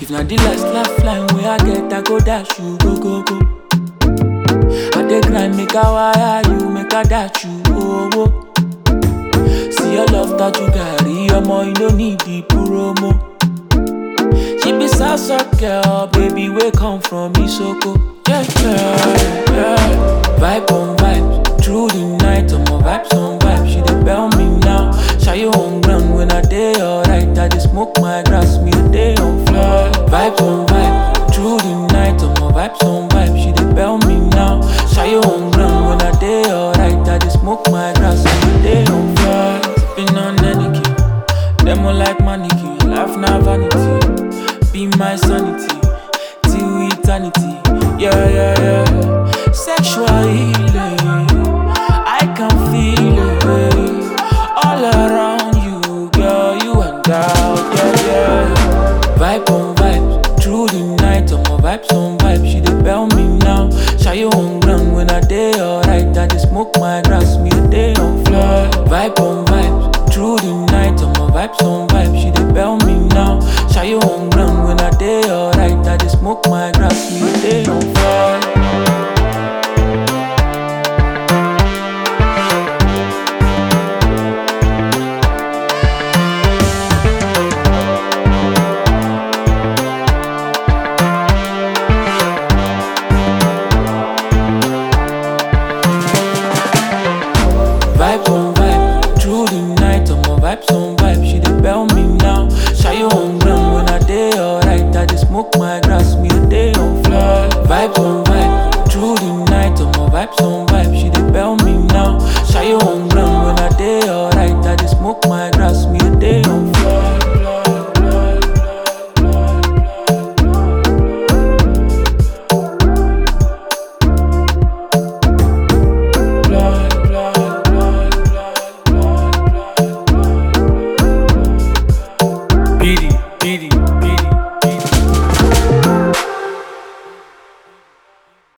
If na the last laugh line wey I get, I go dash you go go go. I dey grind make I wire you, make I dash you oh oh. See your love that you carry, omo you no need the promo. She be salsa girl, baby we come from Isoko. Yeah yeah yeah. Vibe on vibes, through the night, omo vibes on vibes. She dey bell me now, shy you on ground when I dey alright. I dey smoke my grass, me a day on fly. Vibes on vibes, through the night, omo vibes on vibes. She dey bell me now, shy you on ground when I dey alright. I dey smoke my grass, me a day on fly. Sipping on any Demo like mannequin, life na vanity. Be my sanity, till eternity. Yeah, yeah, yeah. Sexual healing, I can feel it. All around you, girl, you and out. Yeah, yeah. Vibe on vibes, through the night, on my vibes on vibes. She dey bell me now. Shy you on ground when I dey alright. I dey smoke my grass, me a day on fly. Vibe on vibes, through the night, on my vibes on vibes. She dey bell me now. Shy you on ground when I dey alright. I dey smoke my grass, me a day on fly. Vibes on vibe, through the night, on my vibes on vibe. She dey bell me now. Shy you on ground when I dey alright. I dey smoke my grass, me a day on fly. Vibes on vibe, through the night, on my vibes on